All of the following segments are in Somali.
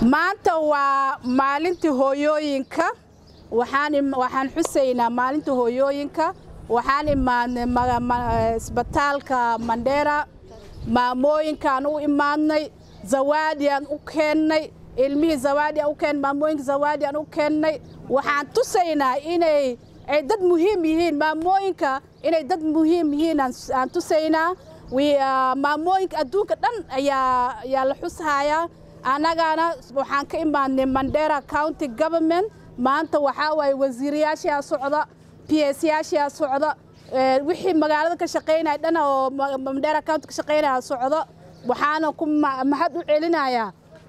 maanta waa maalintii hooyooyinka waxaan xusaynaa maalinta hooyooyinka waxaan imaadnay isbitaalka mandheera maamooyinkaan u imaadnay zawaadiaan u keennay ilmihii zawaadiaan u keennay maamooyinka zawaadiaan u keennay waxaan tusaynaa inay ay dad muhiim yihiin maamooyinka inay dad muhiim yihiin aan tusaynaa maamooyinka adduunka dhan ayaa ayaa la xushayaa annagana waxaan ka imaadnay mandera county government maanta waxaa waaye wasiirayaashaa socda p s yaashaa socda wixii magaalada ka shaqaynaya dhan oo mandera county ka shaqaynaya socda waxaana ku mahad u celinayaa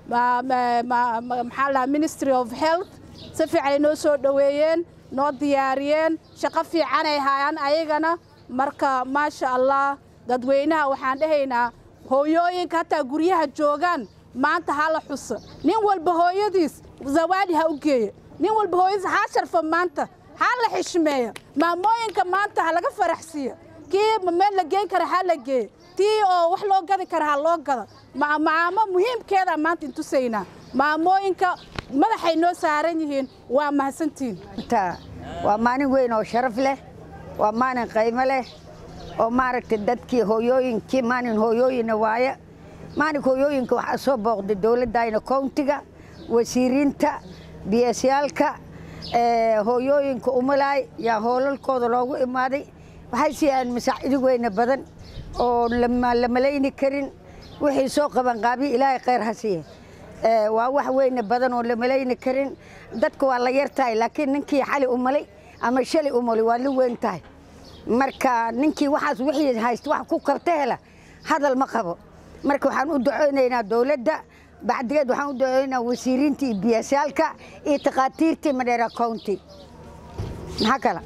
maxaa lahaa ministry of health si fiican ay noo soo dhoweeyeen noo diyaariyeen shaqo fiican ay hayaan ayagana marka maasha allah dadweynaha waxaan dhahaynaa hooyooyinka hataa guryaha joogaan maanta ha la xuso nin walba hooyadiis zawaadi ha u geeya nin walba hooyadiis ha sharfa maanta ha la xishmeeya maamooyinka maanta ha laga faraxsiiya kii meel la geyn kara ha la geeya tii oo wax loo gadi kara ha loo gada macaamo muhiimkeeda maanta intusaynaa maamooyinka madaxay noo saaran yihiin waa mahadsantiin waa maalin weyn oo sharaf leh waa maalin qaymo leh oo maaragtay dadkii hooyooyinkii maalin hooyooyina waaye maalinka hooyooyinka waxaa soo booqday dowladdayna kowntiga wasiiriinta biyasyaalka hooyooyinka umalaay yaa hoolalkooda loogu imaaday waxay siiyaan masaacido weyne badan oo la malayni karin wixii soo qaban qaabiya ilaahay khayr ha siiye waa wax weyne badan oo la malayni karin dadka waa la yar tahay laakiin ninkii xali umalay ama shalay umalay waa la weyn tahay marka ninkii waxaas wixii haysta wax ku qabta hela hadal ma qabo marka waxaan u duceynaynaa dowladda bacdigeed waxaan u duceynaynaa wasiiriinta iyo biyasyaalka iyo takhaatiirtii madheera county maxaa kala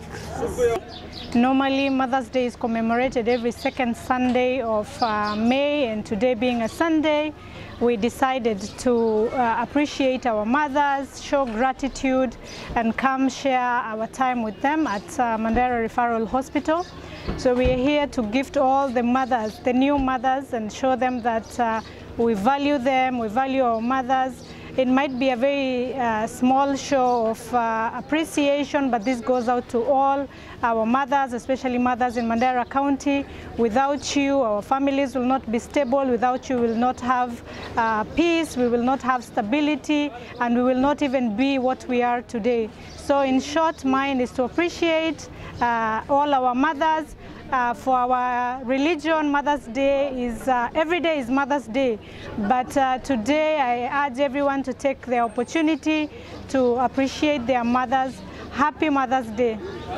Normally, Mother's Day is commemorated every second Sunday of uh, May, and today being a Sunday, we decided to uh, appreciate our mothers, show gratitude, and come share our time with them at uh, Mandera Referral Hospital. So we are here to gift all the mothers, the new mothers, and show them that uh, we value them, we value our mothers. It might be a very uh, small show of uh, appreciation, but this goes out to all our mothers, especially mothers in Mandera County. Without you, our families will not be stable. Without you, we will not have uh, peace, we will not have stability, and we will not even be what we are today. So in short, mine is to appreciate uh, all our mothers. Uh, for our religion, Mother's Day is, uh, every day is Mother's Day. But uh, today I urge everyone to take the opportunity to appreciate their mothers. Happy Mother's Day.